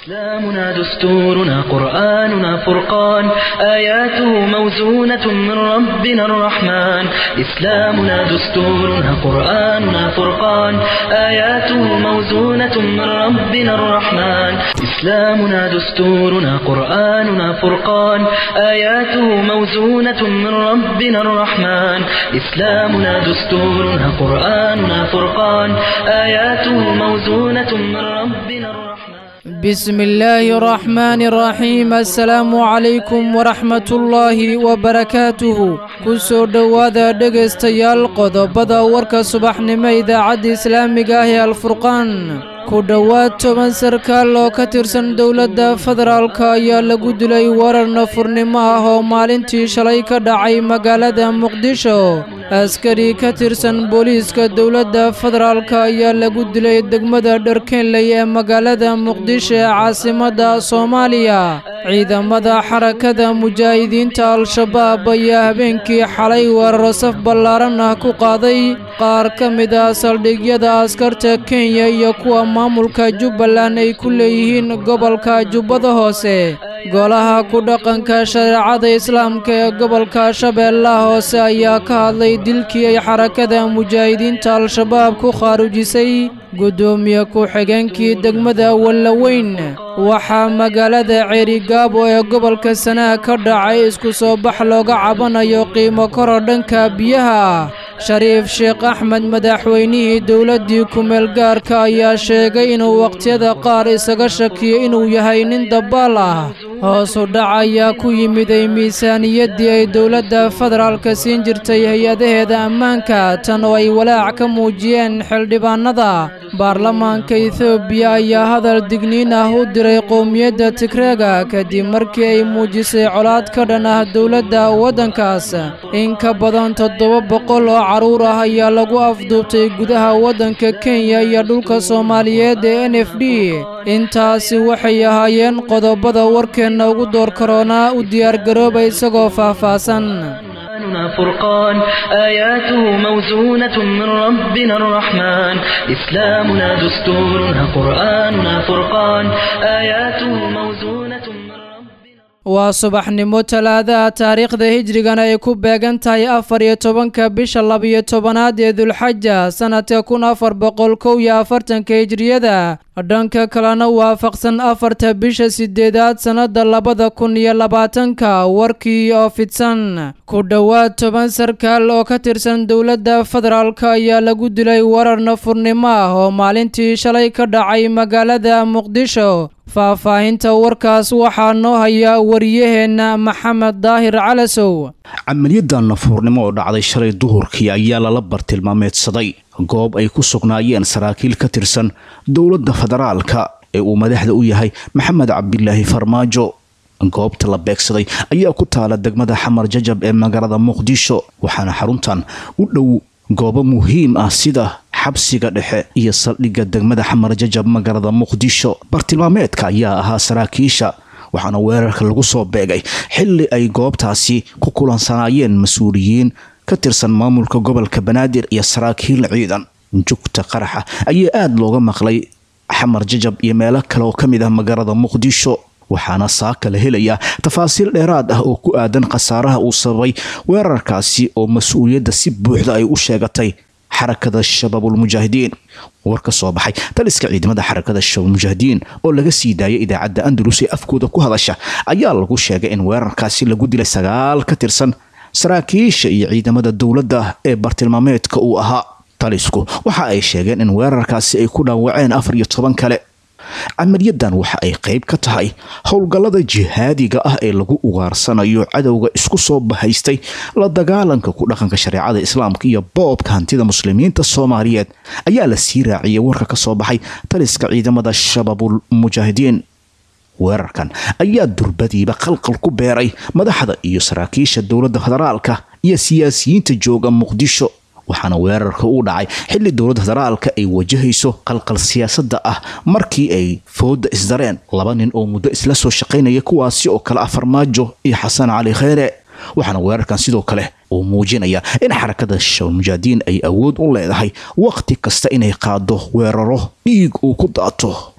إسلامنا دستورنا قرآننا فرقان آياته موزونة من ربنا الرحمن إسلامنا دستورنا قرآننا فرقان آياته موزونة من ربنا الرحمن إسلامنا دستورنا قرآننا فرقان آياته موزونة من ربنا الرحمن إسلامنا دستورنا قرآننا فرقان آياته موزونة من ربنا الرحمن بسم الله الرحمن الرحيم السلام عليكم ورحمة الله وبركاته kusoo dhowaada dhegaystayaal qodobada warka subaxnimo idaacadda islaamiga ah ee alfurqaan ku dhowaad toban sarkaal oo ka tirsan dowladda federaalka ayaa lagu dilay warar nafurnimo ah oo maalintii shalay ka dhacay magaalada muqdisho askari ka tirsan booliiska dowladda federaalka ayaa lagu dilay degmada dharkeenley ee magaalada muqdisho ee caasimadda soomaaliya ciidamada xarakada mujaahidiinta al-shabaab ayaa habeenkii xalay weeraro saf ballaaran ah ku qaaday qaar ka mid ah saldhigyada askarta kenya iyo kuwa maamulka jubbaland ay ku leeyihiin gobolka jubbada hoose golaha ku dhaqanka shareecada islaamka ee gobolka shabeellaha hoose ayaa ka hadlay dilkii ay xarakada mujaahidiinta al-shabaab ku khaarujisay guddoomiye ku-xigeenkii degmada wallaweyn waxaa magaalada ceerigaabo ee gobolka sanaa ka dhacay isku soo bax looga cabanayo qiimo koro dhanka biyaha ah shariif sheekh axmed madaxweynihii dowladdii ku-meel gaarka ayaa sheegay inuu wakhtiyada qaar isaga shakiyo inuu yahay nin dabbaal ah hoosu dhac ayaa ku yimiday miisaaniyaddii ay dowladda federaalka siin jirtay hay-adaheeda ammaanka tan oo ay walaac ka muujiyeen xildhibaanada baarlamaanka etoobiya ayaa hadal digniin ah u diray qowmiyadda tigreega kadib markii ay muujisay colaad ka dhan ah dowladda waddankaas in ka badan toddoba boqol oo carruur ah ayaa lagu afduubtay gudaha waddanka kenya iyo dhulka soomaaliyeed ee n f d intaasi waxay ahaayeen qodobada warkeenna ugu door karoonaa u diyaargarooba isagoo faahfaahsan قرآننا فرقان آياته موزونة من ربنا الرحمن إسلامنا دستورنا قرآننا فرقان آياته موزونة من ربنا waa subaxnimo talaadaha taariikhda hijrigana ay ku beegan tahay afar iyo tobanka bisha labiyo tobanaad ee dulxaja sanadka kun afar boqol kow iyo afartanka hijriyada dhanka kalena waafaqsan afarta bisha sideedaad sannada labada kun iyo labaatanka warkii oo fidsan ku dhowaad toban sarkaal oo ka tirsan dowladda federaalka ayaa lagu dilay warar nafurnimo ah oo maalintii shalay ka dhacay magaalada muqdisho faahfaahinta warkaas waxaa noo haya wariyaheenna maxamed daahir calasow camaliyadda nafuurnimo oo dhacday shalay duhurkii ayaa lala bartilmaameedsaday goob ay ku sugnaayeen saraakiil ka tirsan dowladda federaalka ee uu madaxda u yahay maxamed cabdilaahi farmaajo goobta la beegsaday ayaa ku taala degmada xamar jajab ee magaalada muqdisho waxaana xaruntan u dhow goobo muhiim ah sida xabsiga dhexe iyo saldhigga degmada xamar jajab magaalada muqdisho bartilmaameedka ayaa ahaa saraakiisha waxaana weerarka lagu soo beegay xilli ay goobtaasi ku kulansanaayeen mas-uuliyiin ka tirsan maamulka gobolka banaadir iyo saraakiil ciidan jugta qaraxa ayaa aada looga maqlay xamar jajab iyo meelo kale oo ka mid ah magaalada muqdisho waxaana saaka la helayaa tafaasiil dheeraad ah oo ku aadan khasaaraha uu sababay weerarkaasi oo mas-uuliyadda si buuxda ay u sheegatay xarakada shabaabulmujaahidiin war ka soo baxay taliska ciidamada xarakada shabaabulmujaahidiin oo laga sii daayay idaacadda andalus ee afkooda ku hadasha ayaa lagu sheegay in weerarkaasi lagu dilay sagaal ka tirsan saraakiisha iyo ciidamada dowladda ee bartilmaameedka uu ahaa talisku waxa ay sheegeen in weerarkaasi ay ku dhaawaceen afar iyo toban kale camaliyadan waxa ay qayb ka tahay howlgallada jihaadiga ah ee lagu ugaarsanayo cadowga isku soo bahaystay la dagaalanka ku dhaqanka shareecada islaamka iyo boobka hantida muslimiinta soomaaliyeed ayaa la sii raaciyay warka ka soo baxay taliska ciidamada shabaabul mujaahidiin weerarkan ayaa durbadiiba qalqal ku beeray madaxda iyo saraakiisha dowladda federaalka iyo siyaasiyiinta jooga muqdisho waxaana weerarka u dhacay xilli dowladda federaalka ay wajahayso qalqal siyaasadda ah markii ay fooda isdareen laba nin oo muddo isla soo shaqaynaya kuwaasi oo kale ah farmaajo iyo xasan cali kheyre waxaana weerarkan sidoo kale uu muujinaya in xarakada shabaabulmujaahidiin ay awood u leedahay wakhti kasta inay qaado weeraro dhiig uu ku daato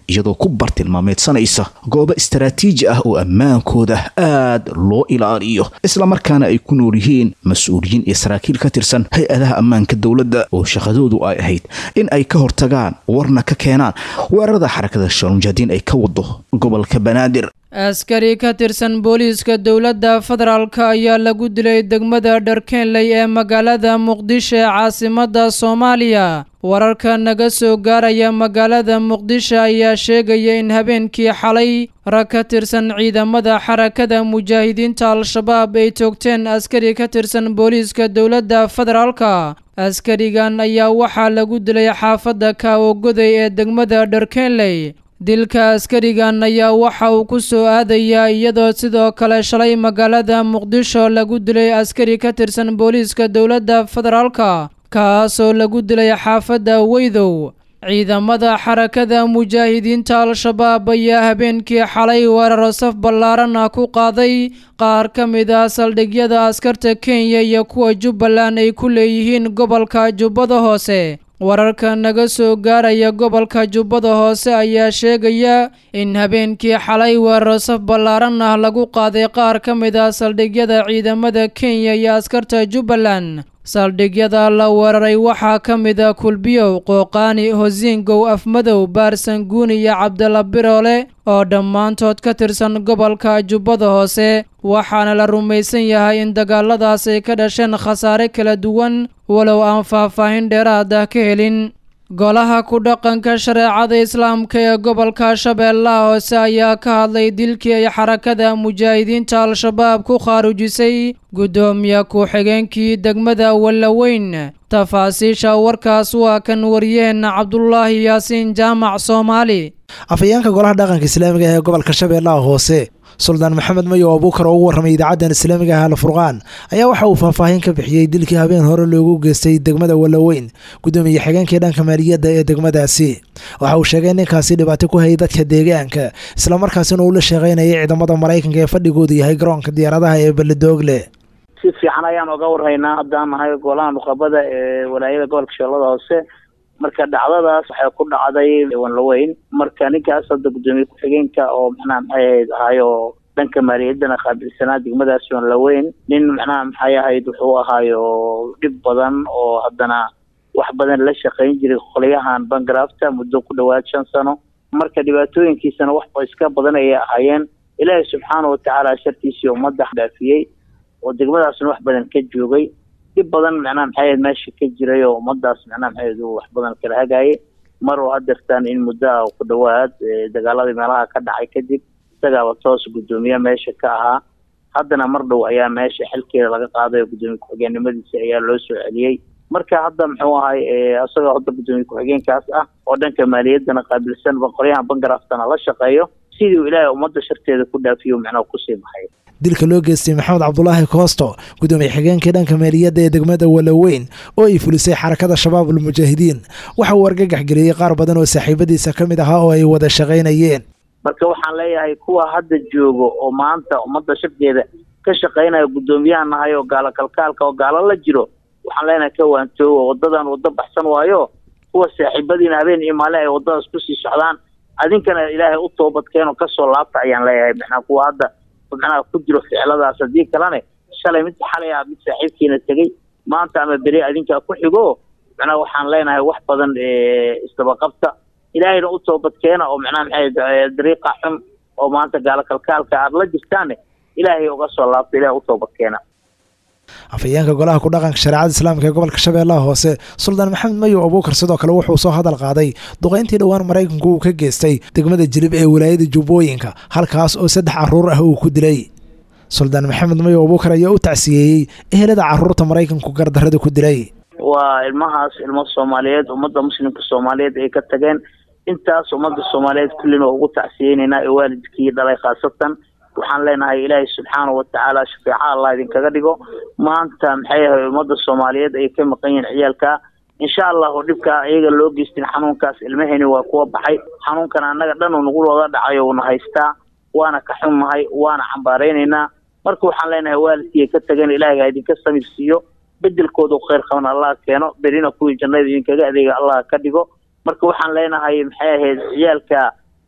iyadoo ku bartilmaameedsanaysa goobo istaraatiiji ah oo ammaankooda aad loo ilaaliyo islamarkaana ay ku nool yihiin mas-uuliyiin iyo saraakiil ka tirsan hay-adaha ammaanka dowladda oo shaqadoodu ay ahayd in ay ka hortagaan warna ka keenaan weerarada xarakada shabaabulmujaahidiin ay ka wado gobolka banaadir askari ka tirsan booliiska dowladda federaalk ayaa lagu dilay degmada dharkeenley ee magaalada muqdisho ee caasimadda soomaaliya wararka naga soo gaaraya magaalada muqdisho ayaa sheegaya in habeenkii xalay rag ka tirsan ciidamada xarakada mujaahidiinta al-shabaab ay toogteen askari ka tirsan booliiska dowladda federaalka askarigan ayaa waxaa lagu dilay xaafadda kaawogoday ee degmada dharkeenley dilka askarigan ayaa waxa uu ku soo aadayaa iyadoo sidoo kale shalay magaalada muqdisho lagu dilay askari ka tirsan booliiska dowladda federaalka kaasoo lagu dilay xaafadda weydow ciidamada xarakada mujaahidiinta al-shabaab ayaa habeenkii xalay weeraro saf ballaaran ah ku qaaday qaar ka mid ah saldhigyada askarta kenya iyo kuwa jubbaland ay ku leeyihiin gobolka jubbada hoose wararka naga soo gaaraya gobolka jubbada hoose ayaa sheegaya in habeenkii xalay weeraro saf ballaaran ah lagu qaaday qaar ka mid ah saldhigyada ciidamada kenya iyo askarta jubbaland saldhigyada la weeraray waxaa ka mid a kulbiyow qooqaani hosiingow afmadow baarsanguuni iyo cabdalla biroole oo dhammaantood ka tirsan gobolka jubbada hoose waxaana la rumaysan yahay in dagaaladaas ay ka dhasheen khasaare kala duwan walow aan faahfaahin dheeraad ah ka helin golaha ku dhaqanka shareecada islaamka ee gobolka shabeellaha hoose ayaa ka hadlay dilkii ay xarakada mujaahidiinta al-shabaab ku khaarujisay guddoomiye ku-xigeenkii degmada wallaweyn tafaasiisha warkaas waa kan wariyaheenna cabdulaahi yaasiin jaamac soomaali afhayeenka golaha dhaqanka islaamiga ee gobolka shabeellaha hoose suldaan maxamed mayo abuukar oo ugu warramay idaacadan islaamiga ah alfurqaan ayaa waxa uu faahfaahin ka bixiyey dilkii habeen hore loogu geystay degmada wallaweyn guddoomiye xigeenkii dhanka maaliyadda ee degmadaasi waxa uu sheegay ninkaasi dhibaato ku hayay dadka deegaanka islamarkaasina uu la shaqaynayay ciidamada maraykanka ee fadhigoodu yahay garoonka diyaaradaha ee beledoogle si fiican ayaan oga warhaynaa haddaan nahay golaha nuqabada ee walaayada gobolka shabeellada hoose marka dhacdadaas waxay ku dhacday wanlaweyn marka ninkaas hadda guddoomiye ku-xigeenka oo macnaha maxay ahayd ahaayo dhanka maaliyaddana qaabilsanaa degmadaas wanlaweyn nin macnaha maxay ahayd wuxuu ahaayo dhib badan oo haddana wax badan la shaqayn jiray qolyahan bangrafta muddo ku dhawaad shan sano marka dhibaatooyinkiisana wax iska badan ayay ahaayeen ilaahay subxaana watacaala shartiisii ummadda dhaafiyey oo degmadaasna wax badan ka joogay dhib badan macnaha maxay ahayd meesha ka jiray oo ummadaas macnaha maxay ahayd uu wax badan kala hagaayay mar oo hadeertaan in muddo ah ku dhawaad dagaaladii meelaha ka dhacay kadib isagaaba toos guddoomiye meesha ka ahaa haddana mar dhow ayaa meesha xilkeeda laga qaaday oo guddoomiye ku-xigeenimadiisa ayaa loo soo celiyey marka hadda muxuu ahay isagoo hadda guddoomiye ku-xigeenkaas ah oo dhanka maaliyaddana qaabilsan qolyahan bangaraftana la shaqeeyo sidii uu ilaahay ummadda sharteeda ku dhaafiyo macnaha kusii baxay dilka loo geystay maxamed cabdulaahi koosto guddoomiye xigeenkii dhanka maaliyadda ee degmada wallaweyn oo ay fulisay xarakada shabaab almujaahidiin waxa uu argagax geliyey qaar badan oo saaxiibadiisa ka mid ahaa oo ay wada shaqaynayeen marka waxaan leeyahay kuwa hadda joogo oo maanta ummadda sharteeda ka shaqaynaya guddoomiyaha nahay oo gaalo kalkaalka oo gaalo la jiro waxaan leenahay ka waantoogo wadadan waddo baxsan waayo kuwa saaxiibadiina habeen iyo maalin ay waddadaas kusii socdaan adinkana ilaahay u toobadkeen oo kasoo laabta ayaan leeyahay macnaa kuwa hadda macnaha ku jiro ficiladaas haddii kalene shalay mid xalay ah mid saaxiibkiina tegey maanta ama beri adinkaa ku xigo macnaha waxaan leenahay wax badan isdabaqabta ilaahayna u toobadkeena oo macnaha maxay dariiqa xun oo maanta gaalo kalkaalka aada la jirtaane ilaahay uga soo laabta ilahay u toobadkeena afhayeenka golaha ku dhaqanka shareecada islaamka ee gobolka shabeellaha hoose suldaan maxamed mayow abuukar sidoo kale wuxuu soo hadal qaaday duqayntii dhowaan maraykanku uu ka geystay degmada jilib ee wilaayada jubbooyinka halkaas oo saddex caruur ah uu ku dilay suldaan maxamed mayow abuukar ayaa u tacsiyeeyey ehelada caruurta maraykanku gardarrada ku dilay waa ilmahaas ilmo soomaaliyeed ummadda muslimka soomaaliyeed ay ka tageen intaas ummadda soomaaliyeed kullina ugu tacsiyeynaynaa ee waalidkii dhalay khaasatan waxaan leenahay ilaahay subxaana watacaala shafeeca allah idinkaga dhigo maanta maxay ahay ummadda soomaaliyeed ay ka maqan yihiin ciyaalka insha allahu dhibkaa iyaga loo geystin xanuunkaas ilmaheni waa kuwa baxay xanuunkan annaga dhan uu nagu wada dhacayo uuna haystaa waana ka xunnahay waana cambaaraynaynaa marka waxaan leenahay waalidkii ka tageen ilaahay ha idinka samir siiyo bedelkooda kheyr qaban allah keeno berina kuwii jannada idinkaga adeega allah ka dhigo marka waxaan leenahay maxay ahayd ciyaalka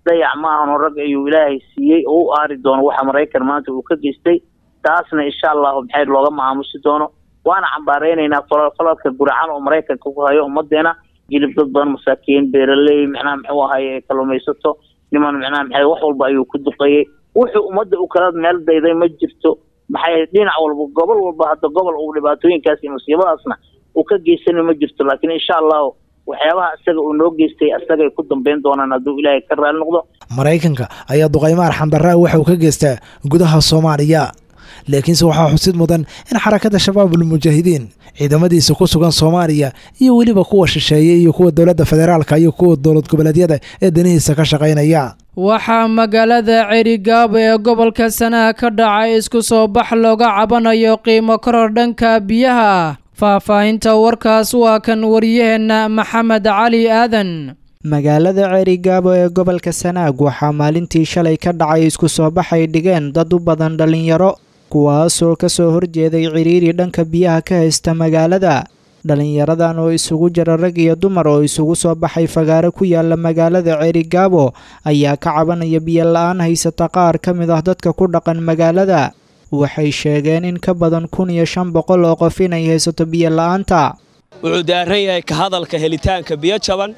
dayac ma ahano rag ayuu ilaahay siiyey oo u aari doono waxa maraykan maanta uu ka geystay taasna insha allahu maxay looga maamusi doono waana cambaareynayna falalka guracan oo maraykanka ku hayo ummadeena jilib dad badan masaakiin beeraley macnaha muxuu ahay kalluumaysato niman macnaha maxay wax walba ayuu ku duqeeyey wuxuu ummadda u kala meel dayday ma jirto maxay dhinac walba gobol walba hadda gobol uu dhibaatooyinkaas iyo musiibadaasna uu ka geysana ma jirto laakiin insha allahu waxyaabaha isaga uu noo geystay isagay ku dambeyn doonaan hadduu ilaahay ka raali noqdo maraykanka ayaa duqaymo arxandarraa waxa uu ka geystaa gudaha soomaaliya laakiinse waxaa xusid mudan in xarakada shabaabul mujaahidiin ciidamadiisa ku sugan soomaaliya iyo weliba kuwa shisheeye iyo kuwa dowladda federaalka iyo kuwa dowlad goboleedyada ee danihiisa ka shaqaynaya waxaa magaalada cerigaabo ee gobolka sanaha ka dhacay isku soo bax looga cabanayo qiimo koror dhanka biyaha ah faahfaahinta warkaas waa kan waryaheenna maxamed cali aadan magaalada ceerigaabo ee gobolka sanaag waxaa maalintii shalay ka dhacay isku soo baxay dhigeen dad u badan dhallinyaro kuwaasoo ka soo horjeeday ciriiri dhanka biyaha ka haysta magaalada dhallinyaradan oo isugu jira rag iyo dumar oo isugu soo baxay fagaaro ku yaala magaalada ceerigaabo ayaa ka cabanaya biyo la-aan haysata qaar ka mid ah dadka ku dhaqan magaalada waxay sheegeen in ka badan kun iyo shan boqol oo qof inay haysato biyo la-aanta wuxuu daaran yahay ka hadalka helitaanka biyo jaban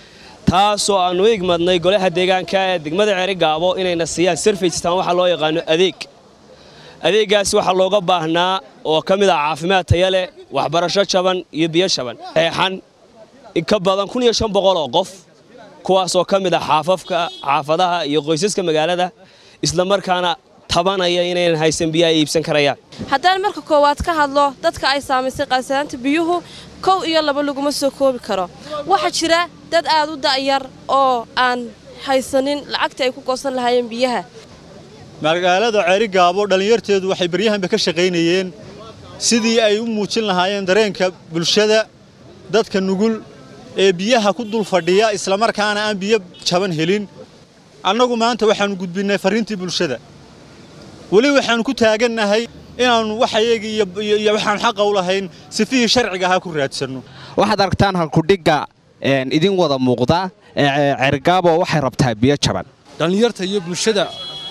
taasoo aannu u igmadnay golaha deegaanka ee degmada ceerigaabo inayna siiyaan sarfajstaan waxaa loo yaqaano adeeg adeeggaas waxaa looga baahnaa oo ka mid ah caafimaad taya leh waxbarasho jaban iyo biyo jaban eexan ka badan kun iyo shan boqol oo qof kuwaasoo ka mid ah xaafafka xaafadaha iyo qoysaska magaalada islamarkaana tabanaya inaynan haysan biyo ay iibsan karayaan haddaan marka koowaad ka hadlo dadka ay saamaysay qaasanaanta biyuhu kow iyo laba laguma soo koobi karo waxaa jira dad aad u da'yar oo aan haysanin lacagta ay ku goosan lahaayeen biyaha magaalada ceerigaabo dhallinyarteedu waxay baryahanba ka shaqaynayeen sidii ay u muujin lahaayeen dareenka bulshada dadka nugul ee biyaha ku dul fadhiya islamarkaana aan biyo jaban helin annagu maanta waxaannu gudbinnay farriintii bulshada weli waxaannu ku taagannahay inaannu waxayagii iyo waxaan xaqa u lahayn sifihii sharciga ahaa ku raadsanno waxaad aragtaan halkudhigga idin wada muuqda ceerigaabo waxay rabtaa biyo jaban dhallinyarta iyo bulshada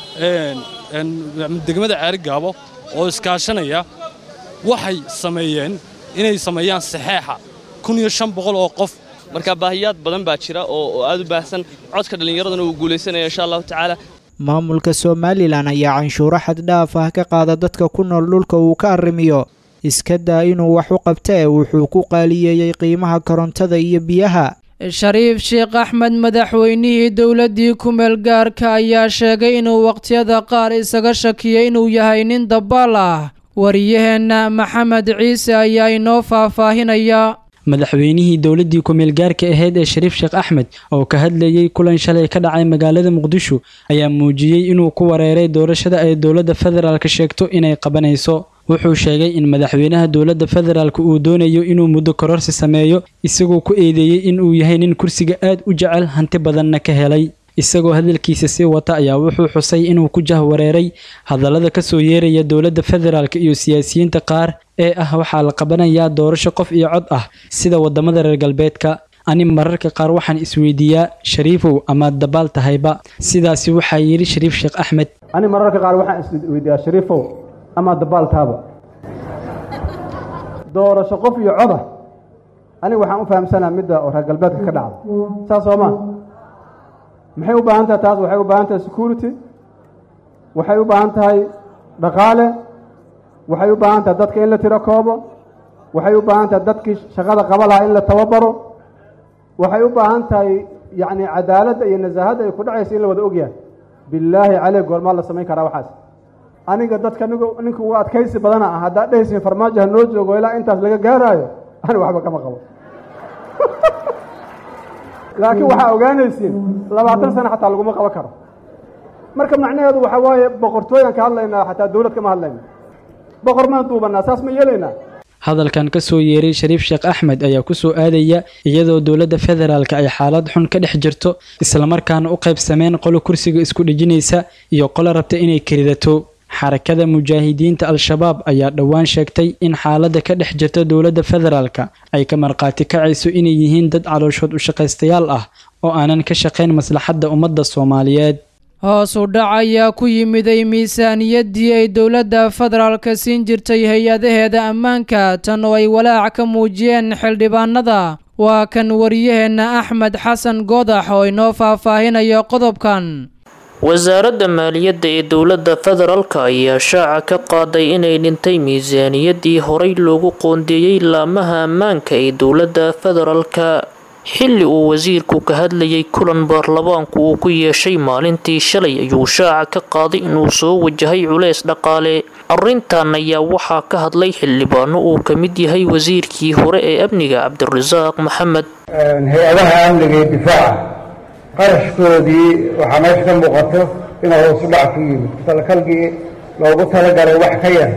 degmada ceerigaabo oo iskaashanaya waxay sameeyeen inay sameeyaan saxeexa kun iyo shan boqol oo qof marka baahiyaad badan baa jira oo aad u baahsan codka dhallinyaraduna wuu guulaysanaya insha allahu tacaala maamulka somalilan ayaa canshuuro xaddhaaf ah ka qaada dadka ku nool dhulka uu ka arrimiyo iska daa inuu wax u qabtee wuxuu ku qaaliyeeyey qiimaha korontada iyo biyaha shariif sheekh axmed madaxweynihii dowladdii ku-meel gaarka ayaa sheegay inuu waqtiyada qaar isaga shakiyay inuu yahay nin dabaal ah wariyaheenna maxamed ciise ayaa inoo faahfaahinaya madaxweynihii dowladdii ku-meel gaarka ahayd ee shariif sheekh axmed oo ka hadlayey kulan shalay ka dhacay magaalada muqdisho ayaa muujiyey inuu ku wareeray doorashada ay dowladda federaalka sheegto inay qabanayso wuxuu sheegay in madaxweynaha dowladda federaalk uu doonayo inuu muddo kororsi sameeyo isagoo ku eedeeyey in uu yahay nin kursiga aad u jecel hanti badanna ka helay isagoo hadalkiisa sii wata ayaa wuxuu xusay inuu ku jahwareeray hadallada ka soo yeeraya dowladda federaalk iyo siyaasiyiinta qaar ee ah waxaa la qabanayaa doorasho qof iyo cod ah sida waddamada reer galbeedka ani mararka qaar waxaan isweydiiyaa shariifow ama dabaal tahayba sidaasi waxaa yidhi shariif sheekh axmed ani mararka qaar waxaan isweydiiyaa shariifow ama dabaaltaaba doorasho qof iyo coda aniga waxaan u fahamsanaa midda oo reer galbeedka ka dhacda saas soo maa maxay u baahan tahay taas waxay u baahan tahay security waxay u baahan tahay dhaqaale waxay u baahan tahay dadka in la tiro koobo waxay u baahan tahay dadkii shaqada qaba lahaa in la tababaro waxay u baahan tahay yacni cadaaladda iyo nasaahadda ay ku dhacaysa in la wada ogyahay billaahi caleyh goormaa la samayn karaa waxaas aniga dadka ninka ugu adkaysi badana ah haddaad dhehaysin farmaajo ha noo joogo ilaa intaas laga gaaraayo ani waxba kama qabo laakiin waxaa ogaanaysiin labaatan sano xataa laguma qaban karo marka macnaheedu waxaa waaye boqortooyaan ka hadlaynaa xataa dowlad kama hadlayna boqor maan duubanaa saas ma yeelaynaa hadalkan ka soo yeeray shariif sheekh axmed ayaa ku soo aadaya iyadoo dowladda federaalka ay xaalad xun ka dhex jirto islamarkaana u qaybsameen qolo kursiga isku dhejinaysa iyo qolo rabta inay keridato xarakada mujaahidiinta al-shabaab ayaa dhowaan sheegtay in xaaladda ka dhex jirta dowladda federaalka ay ka markhaati kacayso inay yihiin dad calooshood u shaqaystayaal ah oo aanan ka shaqayn maslaxadda ummadda soomaaliyeed hoos u dhac ayaa ku yimiday miisaaniyaddii ay dowladda federaalka siin jirtay hay-adaheeda ammaanka tan oo ay walaac ka muujiyeen xildhibaanada waa kan wariyaheenna axmed xasan goodax oo inoo faahfaahinayo qodobkan wasaaradda maaliyadda ee dowladda federaalka ayaa shaaca ka qaaday inay dhintay miisaaniyaddii horey loogu qoondeeyey laamaha ammaanka ee dowladda federaalka xilli uu wasiirku ka hadlayay kulan baarlamaanku uu ku yeeshay maalintii shalay ayuu shaaca ka qaaday inuu soo wajahay culeys dhaqaale arrintan ayaa waxaa ka hadlay xildhibaano uu ka mid yahay wasiirkii hore ee amniga cabdirasaaq maxamed hay-adaha amniga iyo difaaca qarashkoodii waxaa meesha ka muuqato inuu hoos u dhac ku yimid talakalgii loogu talagalay wax ka yar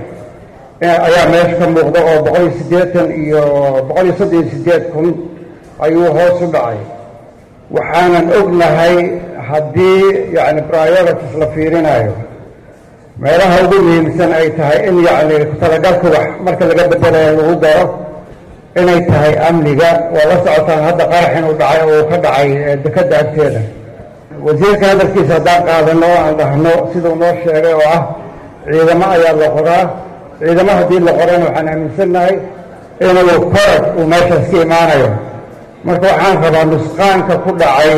ayaa meesha ka muuqda oo boqol iyo siddeetan iyo boqol iyo soddon iyo siddeed kun ayuu hoos u dhacay waxaanan ognahay haddii yacni priorities la fiirinayo meelaha ugu muhiimsan ay tahay in yacni ku-talagalka wax marka laga bedelayo lagu daro inay tahay amniga waa la socotaan hadda qarax inuu dhacay oo uu ka dhacay dekadda agteeda wasiirka hadalkiisa haddaan qaadano o aan dhahno siduu noo sheegay oo ah ciidamo ayaa la qoraa ciidamo haddii la qorana waxaan aaminsannahay inuu korag uu meeshaas ka imaanayo marka waxaan rabaa nusqaanka ku dhacay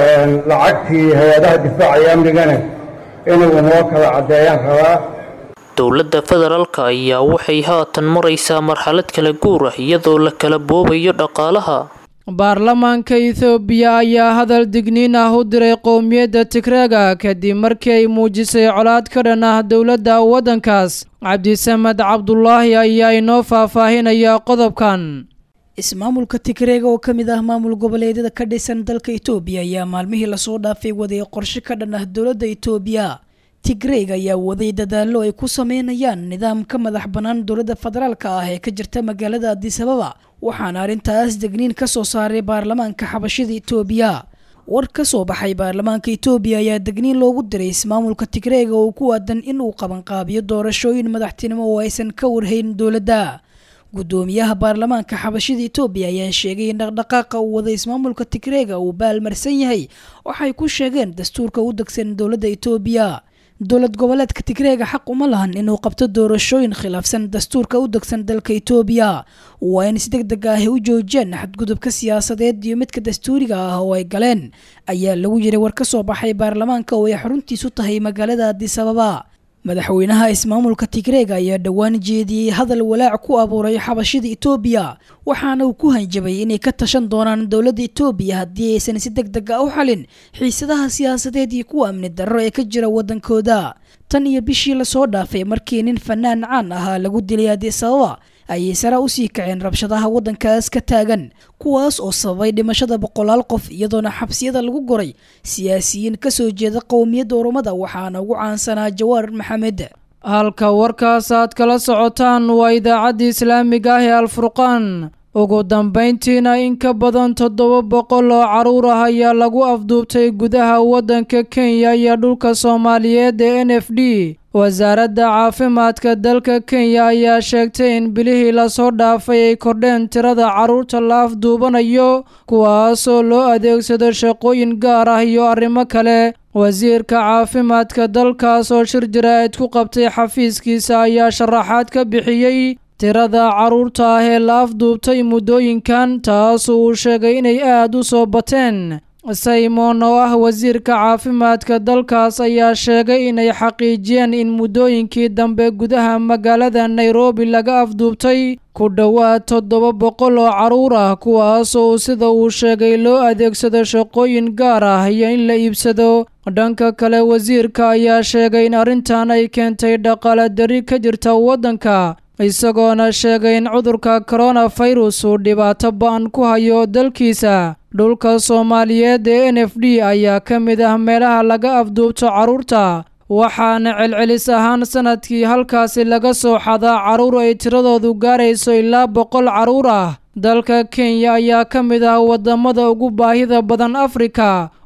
lacagtii hay-adaha difaaca iyo amnigana inuu noo kala caddeeyaan rabaa dowladda federaalka ayaa waxay haatan maraysaa marxalad kala guur ah iyadoo la kala boobayo dhaqaalaha baarlamaanka ethoobiya ayaa hadal digniin ah u diray qowmiyadda tigreega kadib markii ay muujisay colaad ka dhan ah dowladda waddankaas cabdisamed cabdulaahi ayaa inoo faahfaahinaya qodobkan ismaamulka tigreega oo ka mid ah maamul goboleedyada ka dhisan dalka itoobiya ayaa maalmihii lasoo dhaafay waday qorshe ka dhan ah dowladda itoobiya tigreeg ayaa waday dadaallo ay ku sameynayaan nidaam ka madax bannaan dowladda federaalka ah ee ka jirta magaalada adisababa waxaana arrintaas degniin ka soo saaray baarlamaanka xabashida itoobiya war ka soo baxay baarlamaanka itoobiya ayaa degniin loogu diray ismaamulka tigreega oo ku aadan in uu qabanqaabiyo doorashooyin madaxtinimo oo aysan ka warhayn dowladda gudoomiyaha baarlamaanka xabashida itoobiya ayaa sheegay in dhaqdhaqaaqa uu wada ismaamulka tigreega uu baalmarsan yahay waxay ku sheegeen dastuurka u degsan dowladda itoobiya dowlad goboleedka tigreega xaq uma lahan inuu qabto doorashooyin khilaafsan dastuurka u degsan dalka itoobiya waa in si deg deg ah u joojiyaan xadgudubka siyaasadeed iyo midka dastuuriga ah oo ay galeen ayaa lagu yiray war ka soo baxay baarlamaanka oo ay xaruntiisu tahay magaalada adisababa madaxweynaha ismaamulka tigreega ayaa dhowaan jeediyey hadal walaac ku abuuray xabashida itoobiya waxaana uu ku hanjabay inay ka tashan doonaan dowladda itoobiya haddii aysan si deg deg a u xalin xiisadaha siyaasadeed iyo kuwa amni darro ee ka jira waddankooda tan iyo bishii lasoo dhaafay markii nin fanaan caan ahaa lagu dilay adisababa ayay sare usii kaceen rabshadaha waddankaas ka taagan kuwaas oo sababay dhimashada boqolaal qof iyadoona xabsiyada lagu goray siyaasiyiin ka soo jeeda qowmiyadda oromada waxaana ugu caansanaa jawaar maxamed halka warkaas aad kala socotaan waa idaacadda islaamiga ah ee alfurqaan ugu dambayntiina in ka badan toddoba boqol oo carruur ah ayaa lagu afduubtay gudaha waddanka kenya iyo dhulka soomaaliyeed ee n f d wasaaradda caafimaadka dalka kenya ayaa sheegtay in bilihii lasoo dhaafay ay kordheen tirada carruurta la afduubanayo kuwaasoo loo adeegsado shaqooyin gaar ah iyo arrimo kale wasiirka caafimaadka dalkaas oo shir jaraa'id ku qabtay xafiiskiisa ayaa sharaxaad ka bixiyey tirada carruurta ah ee la afduubtay muddooyinkan taas uu sheegay inay aad u soo bateen simon oo ah wasiirka caafimaadka dalkaas ayaa sheegay inay xaqiijiyeen in muddooyinkii dambe gudaha magaalada nairobi laga afduubtay ku dhowaad toddoba boqol oo carruur ah kuwaasoo sida uu sheegay loo adeegsado shaqooyin gaar ah iyo in la iibsado dhanka kale wasiirka ayaa sheegay in arrintan ay keentay dhaqaale dari ka jirta waddanka isagoona sheegay in cudurka koronafirus uu dhibaato ba-an ku hayo dalkiisa dhulka soomaaliyeed ee n f d ayaa ka mid ah meelaha laga afduubto carruurta waxaana celcelis ahaan sanadkii halkaasi laga soo xadaa carruur ay tiradoodu gaarayso ilaa boqol carruur ah dalka kenya ayaa ka mid ah waddamada ugu baahida badan afrika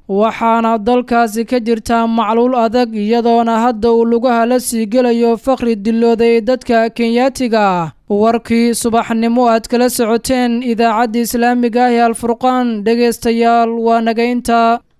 waxaana dalkaasi ka jirtaa macluul adag iyadoona hadda uu lugaha la sii gelayo faqri dilooday dadka kenyaatiga ah warkii subaxnimo aad kala socoteen idaacadda islaamiga ah ee alfurqaan dhegaystayaal waa naga intaa